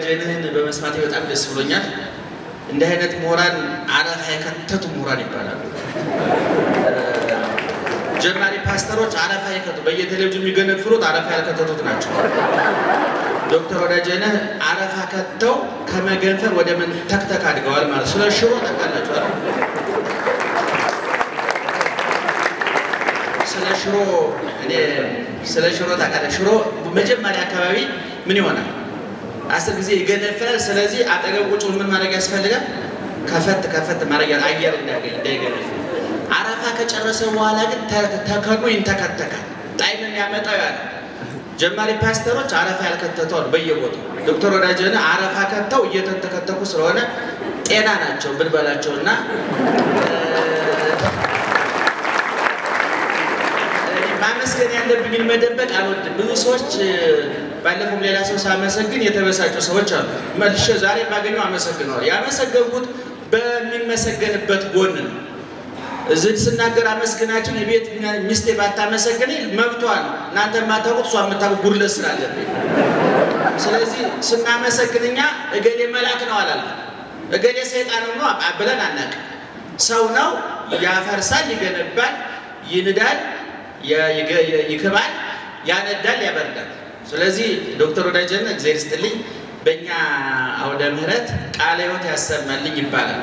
ወዳጅህን በመስማቴ በጣም ደስ ብሎኛል። እንዲህ አይነት ምሁራን አረፋ የከተቱ ምሁራን ይባላሉ። ጀማሪ ፓስተሮች አረፋ የከቱ በየቴሌቪዥኑ የሚገነፍሉት አረፋ ያልከተቱት ናቸው። ዶክተር ወዳጅነህ አረፋ ከተው ከመገንፈል ወደ መንተክተክ አድገዋል ማለት ስለ ሽሮ ታውቃላችሁ ስለ ሽሮ እኔ ስለ ሽሮ ታውቃለህ ሽሮ መጀመሪያ አካባቢ ምን ይሆናል አስር ጊዜ ይገነፍላል ስለዚህ አጠገብ ቁጭ ምን ማድረግ ያስፈልጋል ከፈት ከፈት ማድረግ አየር እንዳያገኝ እንዳይገነፍል አረፋ ከጨረሰ በኋላ ግን ተከኖ ይንተከተካል ጣዕም የሚያመጣው ያለ ጀማሪ ፓስተሮች አረፋ ያልከተቱ አሉ በየቦታው። ዶክተር ወዳጅነ አረፋ ከተው እየተንተከተኩ ስለሆነ ጤና ናቸው ብንበላቸው እና ማመስገን ያለብኝን መደበቅ አልወድም። ብዙ ሰዎች ባለፈውም ሌላ ሰው ሳመሰግን የተበሳጩ ሰዎች አሉ። መልሼ ዛሬ ባገኘው አመሰግነዋል። ያመሰገንኩት በሚመሰገንበት ጎን ነው። እዚህ ስናገር አመስግናችን የቤት ሚስቴ ባታመሰግነኝ መብቷ ነው። እናንተ የማታውቁት እሷ የምታውቁ ጉድለት ስላለብኝ፣ ስለዚህ ስናመሰግን እኛ እገሌ መልአክ ነው አላለም፣ እገሌ ሰይጣን ነው ብለን አናውቅም። ሰው ነው፣ ያፈርሳል፣ ይገነባል፣ ይንዳል፣ ይክባል፣ ያነዳል፣ ያበርዳል። ስለዚህ ዶክተር ወዳጀነ እግዚአብሔር ይስጥልኝ በእኛ አውደ ምሕረት ቃለ ሕይወት ያሰማልኝ ይባላል።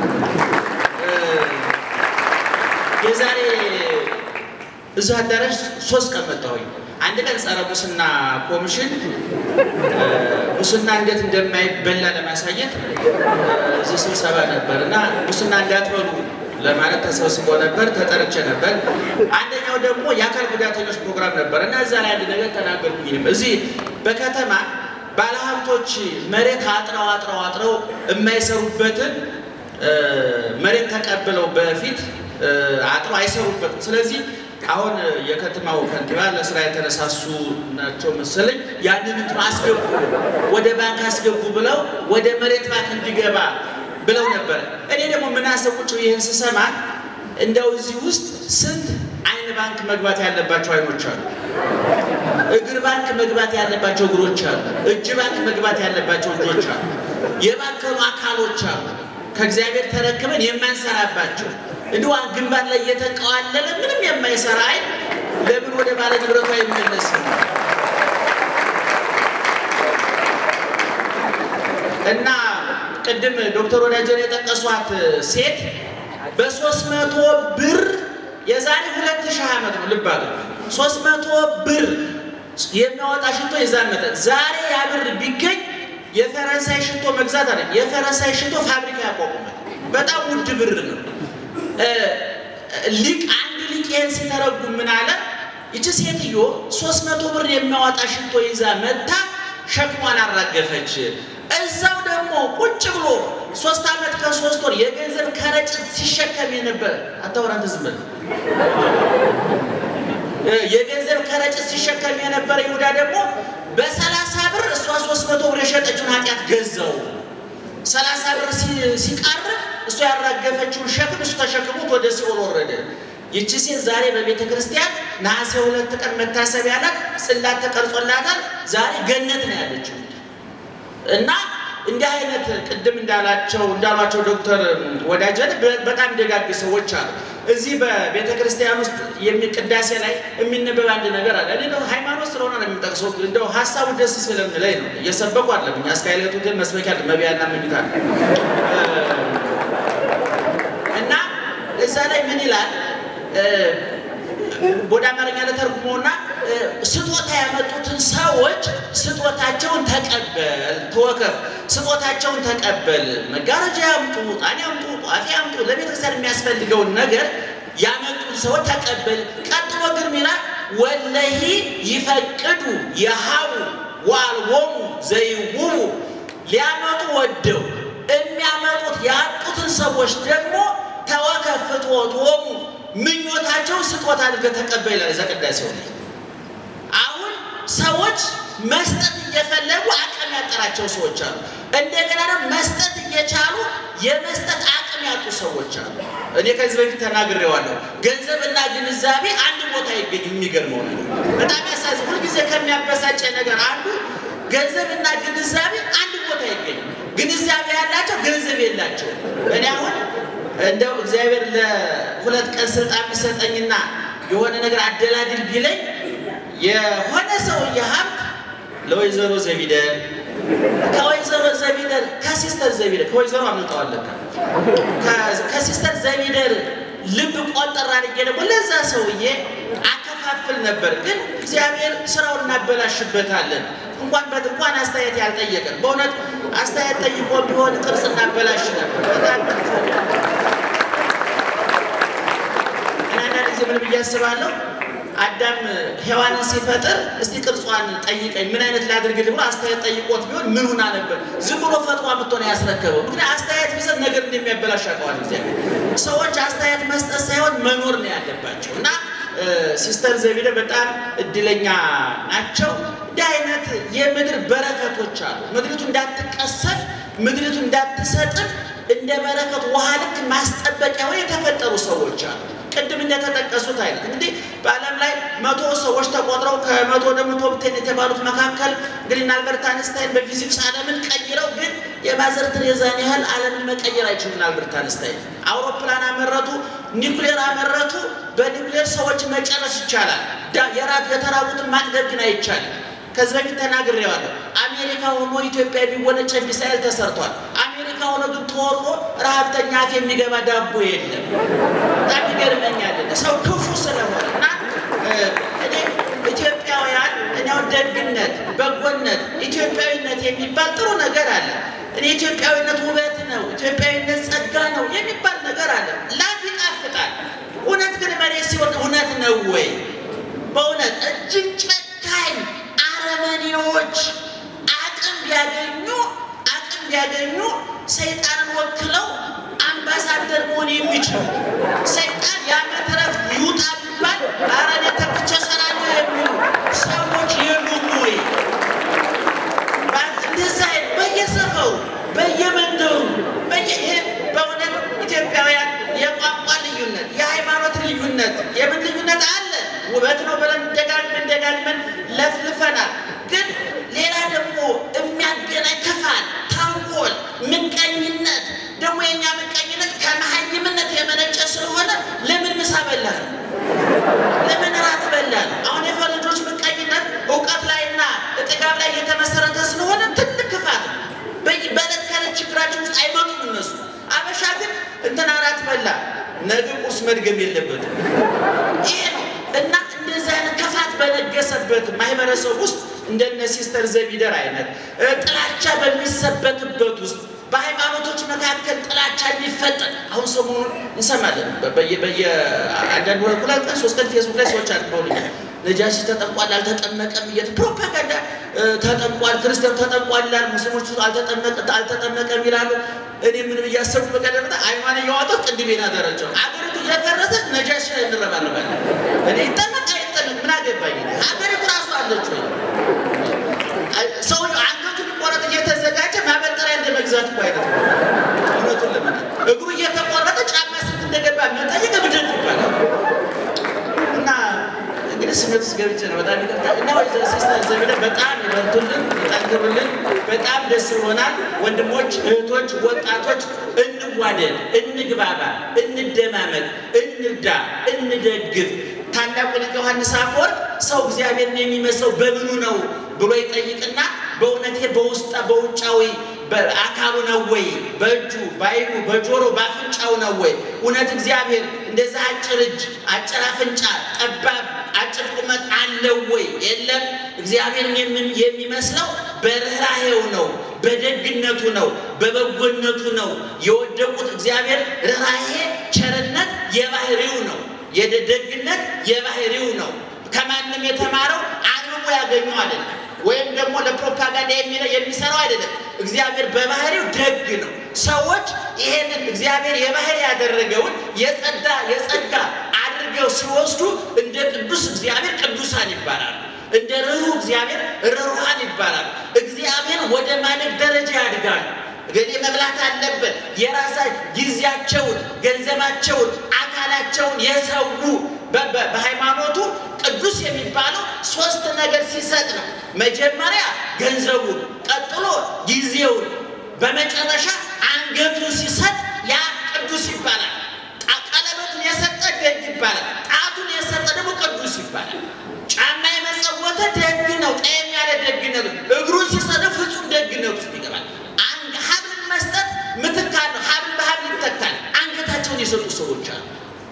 የዛሬ እዚህ አዳራሽ ሶስት ቀን መጣሁኝ። አንድ ቀን ጸረ ሙስና ኮሚሽን ሙስና እንዴት እንደማይበላ ለማሳየት እዚህ ስብሰባ ነበር እና ሙስና እንዳትበሉ ለማለት ተሰብስቦ ነበር፣ ተጠርቼ ነበር። አንደኛው ደግሞ የአካል ጉዳተኞች ፕሮግራም ነበር እና እዛ ላይ አንድ ነገር ተናገርኩኝም። እዚህ በከተማ ባለሀብቶች መሬት አጥረው አጥረው አጥረው የማይሰሩበትን መሬት ተቀብለው በፊት አጥሮ አይሰሩበትም። ስለዚህ አሁን የከተማው ከንቲባ ለስራ የተነሳሱ ናቸው መሰለኝ ያንን እንትን አስገቡ ወደ ባንክ አስገቡ ብለው ወደ መሬት ባንክ እንዲገባ ብለው ነበር። እኔ ደግሞ ምን አሰብ ቁጭ ይህን ስሰማ እንደው እዚህ ውስጥ ስንት አይን ባንክ መግባት ያለባቸው አይኖች አሉ፣ እግር ባንክ መግባት ያለባቸው እግሮች አሉ፣ እጅ ባንክ መግባት ያለባቸው እጆች አሉ፣ የባንከሩ አካሎች አሉ ከእግዚአብሔር ተረክበን የማንሰራባቸው እንዲሁ ግንባር ላይ እየተንቀዋለለ ምንም የማይሰራ አይን ለምን ወደ ባለ ንብረቱ አይመለስም? እና ቅድም ዶክተር ወዳጀን የጠቀሷት ሴት በሶስት መቶ ብር የዛሬ ሁለት ሺህ ዓመት ነው ልብ አለ ሶስት መቶ ብር የሚያወጣ ሽቶ የዛን መጠን ዛሬ ያ ብር ቢገኝ የፈረንሳይ ሽቶ መግዛት አለ የፈረንሳይ ሽቶ ፋብሪካ ያቋቁማል። በጣም ውድ ብር ነው። ሊቅ አንድ ሊቅ ይህን ሲተረጉም ምን አለ? ይቺ ሴትዮ ሶስት መቶ ብር የሚያወጣ ሽቶ ይዛ መታ ሸክሟን አራገፈች። እዛው ደግሞ ቁጭ ብሎ ሶስት ዓመት ከሶስት ወር የገንዘብ ከረጢት ሲሸከም የነበረ አታወራንተ ዝም በል የገንዘብ ከረጢት ሲሸከም የነበረ ይሁዳ ደግሞ በሰላሳ ብር እሷ ሶስት መቶ ብር የሸጠችውን ኃጢአት ገዛው። ሰላሳ ብር ሲቃርብ እሷ ያራገፈችውን ሸክም እሱ ተሸክሞት ወደ ሲኦል ወረደ። ይቺ ሴት ዛሬ በቤተ ክርስቲያን ነሐሴ ሁለት ቀን መታሰቢያ ናት። ጽላት ተቀርጾላታል። ዛሬ ገነት ነው ያለችው እና እንዲህ አይነት ቅድም እንዳላቸው እንዳሏቸው ዶክተር ወዳጀን በጣም ደጋግ ሰዎች አሉ። እዚህ በቤተ ክርስቲያን ውስጥ ቅዳሴ ላይ የሚነበብ አንድ ነገር አለ። እኔ ነው ሃይማኖት ስለሆነ ነው የሚጠቅሰው። እንደው ሀሳቡ ደስ ስለሚለኝ ነው። እየሰበኩ አለብኝ አስካይለቱ ግን መስበኪያ መቢያና መኝታ እና እዛ ላይ ምን ይላል? ወደ አማርኛ ለተርጉሞና ስጦታ ያመጡትን ሰዎች ስጦታቸውን ተቀበል፣ ተወከፍ፣ ስጦታቸውን ተቀበል። መጋረጃ ያምጡ፣ ጣን ያምጡ፣ ጧፍ ያምጡ፣ ለቤተክርስቲያን የሚያስፈልገውን ነገር ያመጡን ሰዎች ተቀበል። ቀጥሎ ግን ሚላ ወለሂ ይፈቅዱ የሃቡ ዋልቦሙ ዘይውቡ ሊያመጡ ወደው የሚያመጡት ያጡትን ሰዎች ደግሞ ተወከፍ ፍትወቶሙ ምኞታቸውን ስጦታ አድርገህ ተቀበል ይላል እዛ ቅዳሴው ላይ። አሁን ሰዎች መስጠት እየፈለጉ አቅም ያጠራቸው ሰዎች አሉ። እንደገና ደግሞ መስጠት እየቻሉ የመስጠት አቅም ያጡ ሰዎች አሉ። እኔ ከዚህ በፊት ተናግሬዋለሁ። ገንዘብና ግንዛቤ አንድ ቦታ ይገኝ። የሚገርመው ነገር በጣም ያሳዝን። ሁልጊዜ ከሚያበሳጨ ነገር አንዱ ገንዘብና ግንዛቤ አንድ ቦታ አይገኝም። ግንዛቤ ያላቸው ገንዘብ የላቸው። እኔ አሁን እንደው እግዚአብሔር ለሁለት ቀን ስልጣን ቢሰጠኝና የሆነ ነገር አደላድል ቢለኝ የሆነ ሰውዬ ሀብት ለወይዘሮ ዘቢደር ከወይዘሮ ዘቢደር ከሲስተር ዘቢደር ከወይዘሮ አምልጠዋለሁ ከሲስተር ዘቢደር ልብ ቆጠር አድርጌ ደግሞ ለዛ ሰውዬ አከፋፍል ነበር። ግን እግዚአብሔር ስራውን እናበላሽበታለን። እንኳን በት እንኳን አስተያየት ያልጠየቀን በእውነት አስተያየት ጠይቆ ቢሆን ቅርጽ እናበላሽ ነበር። በጣም አንዳንድ ጊዜ ምን ብዬ አስባለሁ አዳም ሔዋንን ሲፈጥር እስቲ ቅርጿን ጠይቀኝ ምን አይነት ላድርግልህ ብሎ አስተያየት ጠይቆት ቢሆን ምን ሆና ነበር? ዝም ብሎ ፈጥሯ ምትሆነ ያስረከበው። ምክንያት አስተያየት ቢሰጥ ነገር እንደሚያበላሽ ያውቀዋል እግዚአብሔር። ሰዎች አስተያየት መስጠት ሳይሆን መኖር ነው ያለባቸው እና ሲስተር ዘቢደ በጣም እድለኛ ናቸው። እንዲህ አይነት የምድር በረከቶች አሉ። ምድሪቱ እንዳትቀሰፍ፣ ምድሪቱ እንዳትሰጥም እንደ በረከት ውሃ ልክ ማስጠበቂያ ወይ የተፈጠሩ ሰዎች አሉ። ቅድም እንደተጠቀሱት አይነት እንግዲህ በዓለም ላይ መቶ ሰዎች ተቆጥረው ከመቶ ደግሞ ቶፕ ቴን የተባሉት መካከል እንግዲህ አልበርት አንስታይን በፊዚክስ ዓለምን ቀይረው ግን የማዘር ቴሬዛን ያህል ዓለምን መቀየር አይችሉም። አልበርት አንስታይን አውሮፕላን አመረቱ፣ ኒውክሌር አመረቱ። በኒውክሌር ሰዎች መጨረስ ይቻላል። የራት የተራቡትን ማጥገብ ግን አይቻልም። ከዚህ በፊት ተናግሬዋለሁ። አሜሪካ ሆኖ ኢትዮጵያ የሚወነጨፍ ሚሳኤል ተሰርቷል። አሜሪካ ሆኖ ግን ተወርሮ ረሀብተኛ አፍ የሚገባ ዳቦ የለም። በጣም ይገርመኛል ሰው ክፉ ስለሆነ እና እኔ ኢትዮጵያውያን እኔው ደግነት፣ በጎነት፣ ኢትዮጵያዊነት የሚባል ጥሩ ነገር አለ። እኔ ኢትዮጵያዊነት ውበት ነው፣ ኢትዮጵያዊነት ጸጋ ነው የሚባል ነገር አለ። ላፍ ይጣፍጣል። እውነት ግን መሬት ሲሆን እውነት ነው ወይ? በእውነት እጅግ ጨካኝ አረመኔዎች አቅም ቢያገኙ አቅም ቢያገኙ ሰይጣንን ወክለው አምባሳደር መሆን የሚችሉ ሰይጣን የዓመት ዕረፍት ይውጣ ቢባል ኧረ እኔ ተክቼ እሰራለሁ የሚሉ ሰዎች የሉም ወይ? እንደዛ በየሰፈሩ በየመንደሩ በየይሄ በእውነት ኢትዮጵያውያን የቋንቋ ልዩነት፣ የሃይማኖት ልዩነት፣ የምን ልዩነት አለ ውበት ነው ብለን ደጋግመን ደጋግመን ለፍልፈናል። ግን ሌላ ደግሞ የሚያገናኝ ክፋት፣ ተንኮል፣ ምቀኝነት ደግሞ የእኛ ምቀኝነት ከመሀይምነት የመነጨ ስለሆነ ለምን ምሳ በላል? ለምን እራት በላል? አሁን የፈረንጆች ምቀኝነት እውቀት ላይና ጥጋብ ላይ የተመሰረተ ስለሆነ ትልቅ ክፋት ነው። በዕለት ከዕለት ችግራችን ውስጥ አይመጡም እነሱ። አበሻ ግን እንትን አራት በላ ነገ ቁርስ መድገም የለበትም። ይሄ ነው እና እንደዚህ አይነት ክፋት በነገሰበት ማህበረሰብ ውስጥ እንደነ ሲስተር ዘቢደር አይነት ጥላቻ በሚሰበክበት ውስጥ በሃይማኖቶች መካከል ጥላቻ የሚፈጠር አሁን ሰሞኑን እንሰማለን። በየአንዳንድ ሁለት ቀን ሶስት ቀን ፌስቡክ ላይ ሰዎች አድርገውልኛል። ነጃሺ ተጠምቋል አልተጠመቀም እየት ፕሮፓጋንዳ ተጠምቋል፣ ክርስቲያኑ ተጠምቋል ይላል፣ ሙስሊሞቹ አልተጠመቀም ይላሉ። እኔ ምን ብያሰቡ በቀደምታ አይኗን እያዋጠው ቅንድቤና ደረጃው አገሪቱ እየፈረሰች ነጃሺ ላይ እንረባረባለን። እኔ ይጠመቅ አይጠመቅ ምን አገባኝ? ሀገሪቱ ራሱ አለች ወይ? ሰው አንገቱ ሊቆረጥ እየተዘጋጀ ማበጠሪያ እንደ መግዛት እኮ አይነት ነው። እውነቱን ለምን እግሩ እየተቆረጠ ጫማ ስንት እንደገባ መጠየቅ እብደት ይባላል። እና እንግዲህ ስሜት ውስጥ ገብቼ ነው በጣም ይቅርታ። እና ወይዘሮ ሲስተር ዘቢደር በጣም ይበርቱልን፣ ይጠንክሩልን። በጣም ደስ ብሎናል። ወንድሞች፣ እህቶች፣ ወጣቶች እንዋደድ፣ እንግባባ፣ እንደማመጥ፣ እንርዳ፣ እንደግፍ። ታላቁ ሊቅ ዮሐንስ አፈወርቅ ሰው እግዚአብሔርን የሚመስለው በምኑ ነው ብሎ ይጠይቅና በእውነቴ በውስጣ በውጫዊ አካሉ ነው ወይ? በእጁ በዓይኑ በጆሮ በአፍንጫው ነው ወይ? እውነት እግዚአብሔር እንደዛ አጭር እጅ፣ አጭር አፍንጫ፣ ጠባብ አጭር ቁመት አለው ወይ? የለም። እግዚአብሔርን የሚመስለው በርኅራኄው ነው፣ በደግነቱ ነው፣ በበጎነቱ ነው። የወደቁት እግዚአብሔር ርኅራኄ፣ ቸርነት የባህሪው ነው። የደግነት የባህሪው ነው። ከማንም የተማረው አንብቦ ያገኘው አይደለም፣ ወይም ደግሞ ለፕሮፓጋንዳ የሚሰራው አይደለም። እግዚአብሔር በባህሪው ደግ ነው። ሰዎች ይሄንን እግዚአብሔር የባህሪ ያደረገውን የጸዳ የጸጋ አድርገው ሲወስዱ እንደ ቅዱስ እግዚአብሔር ቅዱሳን ይባላሉ። እንደ ርኅሩህ እግዚአብሔር ርኅሩሃን ይባላሉ። እግዚአብሔር ወደ ማደግ ደረጃ ያድጋሉ። ገሌ መብላት አለበት። የራሳ ጊዜ ጊዜያቸውን፣ ገንዘባቸውን፣ አካላቸውን የሰው በሃይማኖቱ ቅዱስ የሚባለው ሶስት ነገር ሲሰጥ ነው። መጀመሪያ ገንዘቡን፣ ቀጥሎ ጊዜውን፣ በመጨረሻ አንገቱን ሲሰጥ ያ ቅዱስ ይባላል። ቀለበቱን የሰጠ ደግ ይባላል። ጣቱን የሰጠ ደግሞ ቅዱስ ይባላል። ጫማ የመጸወተ ደግ ነው፣ ጠየም ያለ ደግነት ነው። እግሩን ሲሰጥ ፍጹም ደግነት ውስጥ ይገባል። ሀብልን መስጠት ምትካል ነው። ሀብል በሀብል ይተካል። አንገታቸውን የሰጡ ሰዎች አሉ።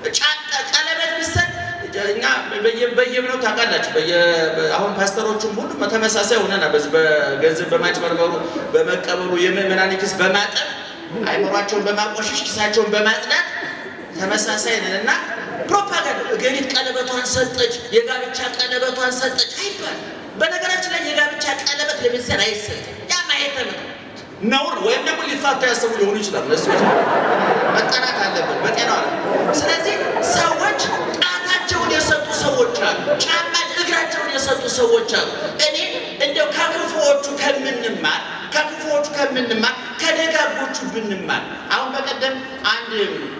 ቀለበት ቢሰጥ እኛ በየእምነቱ ታውቃላችሁ። አሁን ፓስተሮቹም ሁሉ ተመሳሳይ ሆነና በዚህ በገንዘብ በማጭበርበሩ በመቀበሉ የምዕመናን ኪስ በማጠብ አይምሯቸውን በማቆሸሽ ኪሳቸውን በማጽዳት ተመሳሳይ ነን እና ፕሮፓጋንዳ እገሊት ቀለበቷን ሰጠች፣ የጋብቻ ቀለበቷን ሰጠች አይባል። በነገራችን ላይ የጋብቻ ቀለበት ለቤተሰብ አይሰጥም። ያ ማየተም ነው ነውር ወይም ደግሞ ሊፋቱ ያሰቡ ሊሆኑ ይችላል። ለሱ መጠናት አለብን በጤና አለ። ስለዚህ ሰዎች ጣታቸውን የሰጡ ሰዎች አሉ። ጫማ እግራቸውን የሰጡ ሰዎች አሉ። እኔ እንደው ከክፉዎቹ ከምንማር ከክፉዎቹ ከምንማር ከደጋጎቹ ብንማር አሁን በቀደም አንድ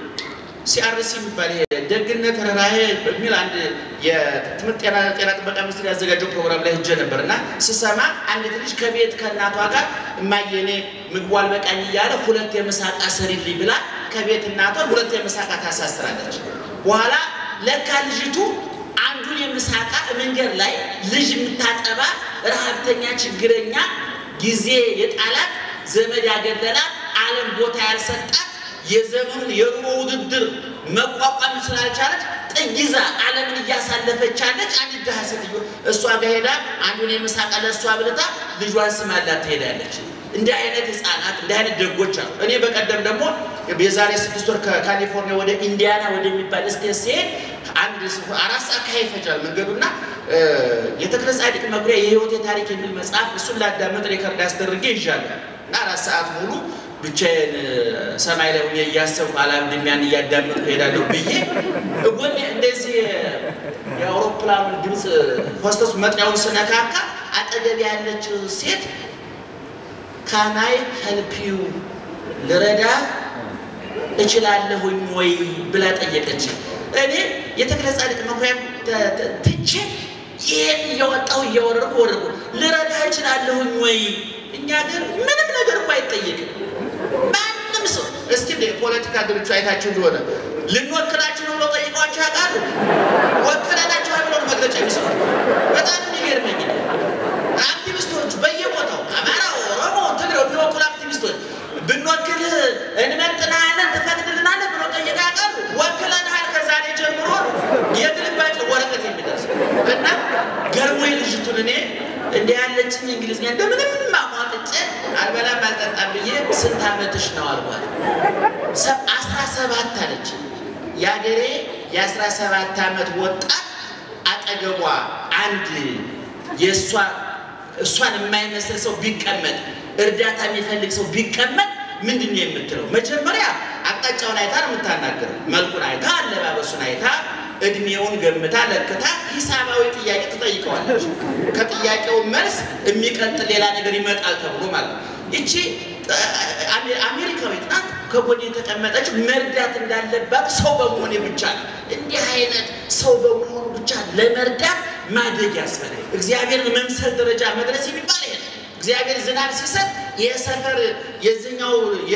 ሲአርሲ የሚባል ደግነት ርኅራኄ በሚል አንድ የትምህርት ጤና ጤና ጥበቃ ሚኒስቴር ያዘጋጀው ፕሮግራም ላይ ሄጄ ነበር እና ስሰማ አንዲት ልጅ ከቤት ከእናቷ ጋር እማዬ እኔ ምግቡ አልበቃኝ እያለ ሁለት የምሳቃ ስሪልኝ ብላ ከቤት እናቷን ሁለት የምሳቃ ታሳስራለች። በኋላ ለካ ልጅቱ አንዱን የምሳቃ መንገድ ላይ ልጅ የምታጠባ ረሀብተኛ፣ ችግረኛ፣ ጊዜ የጣላት ዘመድ ያገለላት ዓለም ቦታ ያልሰጣት የዘመኑን የኑሮ ውድድር መቋቋም ስላልቻለች ጥጊዛ ዓለምን እያሳለፈች አለች። አንድ ድሃ ሴትዮ እሷ ጋር ሄዳ አንዱን የምሳቃ ለእሷ ብልታ ልጇን ስማላት ትሄዳለች። እንዲህ አይነት ህፃናት እንዲህ አይነት ደጎች አሉ። እኔ በቀደም ደግሞ የዛሬ ስድስት ወር ከካሊፎርኒያ ወደ ኢንዲያና ወደሚባል ስቴት ሲሄድ አንድ አራት ሰዓት ካይ ይፈጃል መንገዱና የተክለ ጻድቅ መኩሪያ የህይወቴ ታሪክ የሚል መጽሐፍ እሱን ላዳመጥ ሪከርድ አስደርጌ ይዣለሁ እና አራት ሰዓት ሙሉ ብቻዬን ሰማይ ላይ ሆኜ እያሰብኩ አላምድም ያን እያዳመጥኩ እሄዳለሁ ብዬ እጎኔ እንደዚህ የአውሮፕላኑን ድምፅ ሆስተሱ መጥሪያውን ስነካካ አጠገብ ያለችው ሴት ካናይ ሄልፒዩ ልረዳ እችላለሁኝ ወይ ብላ ጠየቀች። እኔ የተክለ ጻድቅ መኩሪያ ትቼ ይሄን እያወጣሁ እያወረድኩ ወረድኩ። ልረዳ እችላለሁኝ ወይ? እኛ ግን ምንም ነገር እኮ አይጠየቅም። ማንም ሰው እስቲ እንደ የፖለቲካ ድርጅቱ አይታችሁ እንደሆነ ልንወክላችሁ ነው ብሎ ጠይቋቸው ያውቃሉ? ወክለናችኋል ብሎ መግለጫ የሚሰጡ በጣም የሚገርመኝ አክቲቪስቶች በየቦታው አማራ፣ ኦሮሞ፣ ትግሬው የሚወክሉ አክቲቪስቶች ብንወክልህ እንመጥናለን ትፈቅድልናለህ ብሎ ጠይቀው ያውቃሉ? ወክለንሃል ከዛሬ ጀምሮ የግልባጭ ወረቀት የሚደርስ እና ገርሞኝ ልጅቱን እኔ እንዲህ ያለችኝ እንግሊዝኛ እንደምንም አሟጥጬ አልበላም አልጠጣም ብዬ ስንት ዓመትሽ ነው አልኳት። አስራ ሰባት አለች። የአገሬ የአስራ ሰባት ዓመት ወጣት አጠገቧ አንድ የእሷ እሷን የማይመስል ሰው ቢቀመጥ እርዳታ የሚፈልግ ሰው ቢቀመጥ ምንድን ነው የምትለው? መጀመሪያ አቅጣጫውን አይታ ነው የምታናገረው። መልኩን አይታ፣ አለባበሱን አይታ፣ እድሜውን ገምታ ለክታ ሂሳባዊ ጥያቄ ትጠይቀዋለች። ከጥያቄው መልስ የሚቀጥል ሌላ ነገር ይመጣል ተብሎ ማለት ነው። ይቺ አሜሪካዊት ናት። ከጎን የተቀመጠችው መርዳት እንዳለባት ሰው በመሆኔ ብቻ ነው። እንዲህ አይነት ሰው በመሆኑ ብቻ ለመርዳት ማደግ ያስፈልጋል። እግዚአብሔርን መምሰል ደረጃ መድረስ የሚባል ይሄ ነው። እግዚአብሔር ዝናብ ሲሰጥ የሰፈር የዝኛው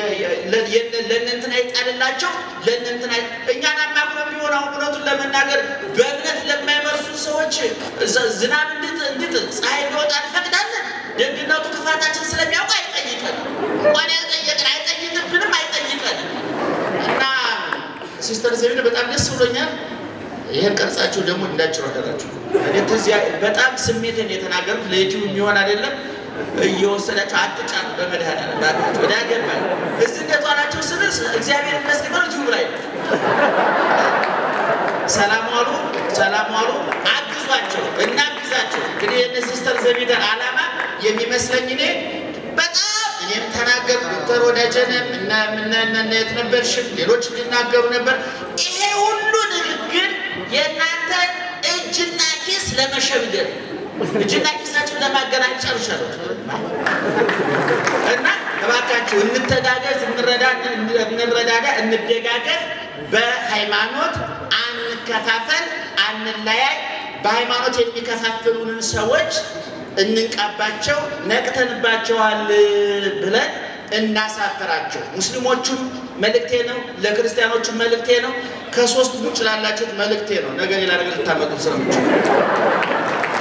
ለእነንትና ይጣልላቸው ለእነንትና እኛን አማክሮ ቢሆን አሁን እውነቱን ለመናገር በእምነት ለማይመርሱ ሰዎች ዝናብ እንድጥል ፀሐይ እንዲወጣ እንፈቅዳለን። ደግነቱ ክፋታችን ስለሚያውቅ አይጠይቀን እንኳን ያልጠየቅን አይጠይቅብንም አይጠይቀንም። እና ሲስተር ዘቢን በጣም ደስ ብሎኛል። ይህን ቀርጻችሁ ደግሞ እንዳጭሩ አደራችሁ። በጣም ስሜትን የተናገሩት ለዩቲዩብ የሚሆን አይደለም። እየወሰዳቸው አትጫኑ፣ በመድኃኒዓለም ባካችሁ ወደ አገባ እዚህ እንደጧላቸው ስንል እግዚአብሔር ይመስገን ዩቲዩብ ላይ ነው። ሰላም ዋሉ፣ ሰላም ዋሉ። አግዟቸው፣ እናግዛቸው። እንግዲህ የነ ሲስተር ዘቢደር ዓላማ የሚመስለኝ እኔ በጣም እኔም ተናገር ዶክተር ወዳጀንም እና የት ነበርሽም ሌሎች ሊናገሩ ነበር። ይሄ ሁሉ ንግግር የእናንተ እጅና ኪስ ለመሸምደድ እጅና ኪሳችን ለማገናኘት ጨርሻለሁ እና እባካችሁ እንተጋገዝ፣ እንረዳዳ፣ እንደጋገፍ። በሃይማኖት አንከፋፈል፣ አንለያይ። በሃይማኖት የሚከፋፍሉንን ሰዎች እንንቃባቸው፣ ነቅተንባቸዋል ብለን እናሳፍራቸው። ሙስሊሞቹም መልእክቴ ነው፣ ለክርስቲያኖቹም መልእክቴ ነው፣ ከሶስት ውጭ ላላችሁት መልእክቴ ነው። ነገ ሌላ ነገር ልታመጡ ስለምችሉ